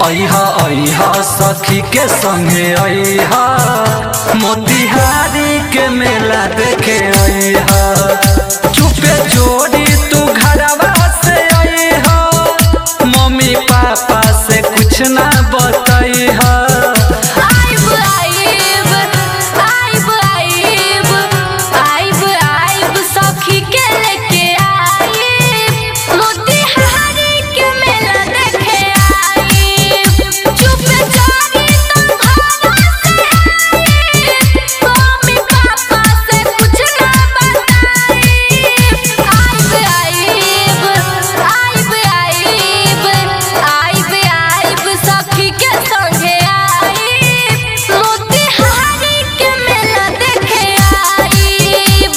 अहा अहा सखी के संगे अहा मोतिहारी के मेला देखे अहा चुपे जोड़ी तू घरवा से अहा मम्मी पापा से कुछ ना बतैहा आइब आइब आइब आइब आइब आइब सखी के लेके आइब मोतिहारी के मेला देखे आइब चुप चारी तो घरवा से आइब मम्मी पापा से कुछ ना बताइब आइब आइब आइब आइब आइब आइब सखी के संगे आइब मोतिहारी के मेला देखे आइब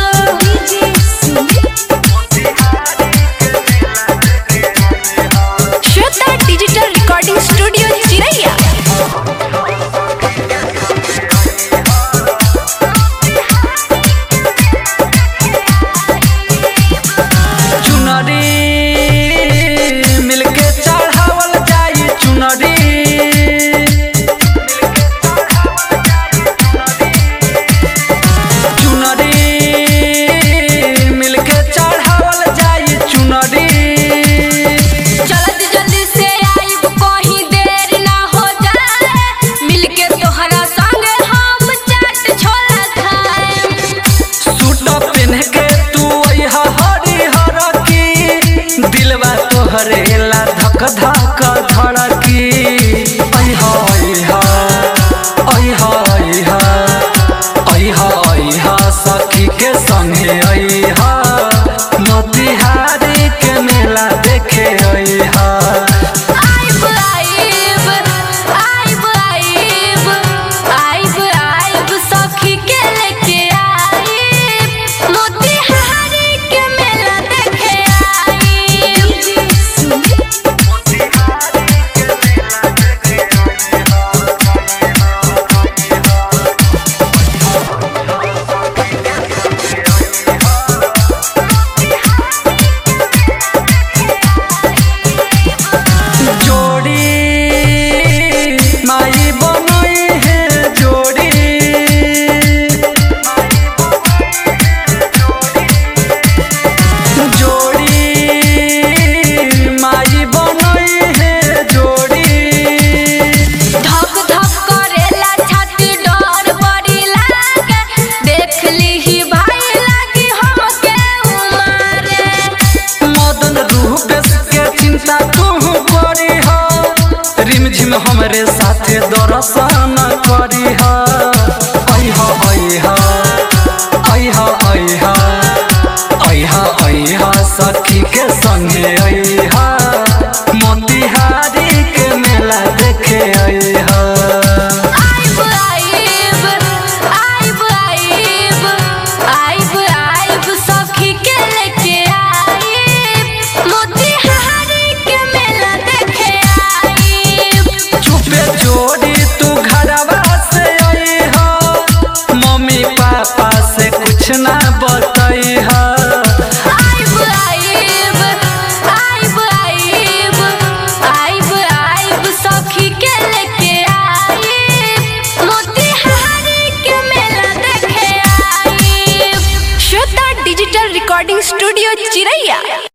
श्वेता डिजिटल रिकॉर्डिंग स्टूडियो चिरैया चुनरी मिलके चढ़ावल जाई चुनरी चुनरी मिलके चढ़ावल जाई चुनरी जल्दी जल्दी से आइब कहीं देर ना हो जाए मिलके तोहरा संगे हम चाट छोला खाएम सूट पहन के तू अइहा हरी हर की दिलवा तोहरे ला धक धक धड़की अइहा अइहा अइहा अइहा अइहा अइहा सखी के संगे अइहा मोतिहारी के मेला देखे अइहा आइब आइब आइब आइब आइब आइब सखी के लेके आइब मोतिहारी के मेला देखे आइब जोड़ी माई बनई है जोड़ी जोड़ी माई बनई है जोड़ी धक धक करेला छाती डर बड़ी लागे देख लीही भाई लागी हमके उमारे मदन रूपेश के चिंता तू करी हो रिमझिम हमरे साथे दर्शन करी हो अइहा अइहा अइहा अइहा अइहा अइहा सखी के संगे अइहा मोतिहारी के मेला देखे अइहा आइब आइब आइब आइब आइब आइब सखी के लेके आइब मोतिहारी के मेला देखे आइब चुपे जोड़ी तू घरवा से अइहा मम्मी पापा से कुछ ना बतैहा आइब आइब आइब आइब आइब आइब सखी के लेके आइब मोतिहारी के मेला देखे आइब श्वेता डिजिटल रिकॉर्डिंग स्टूडियो चिरैया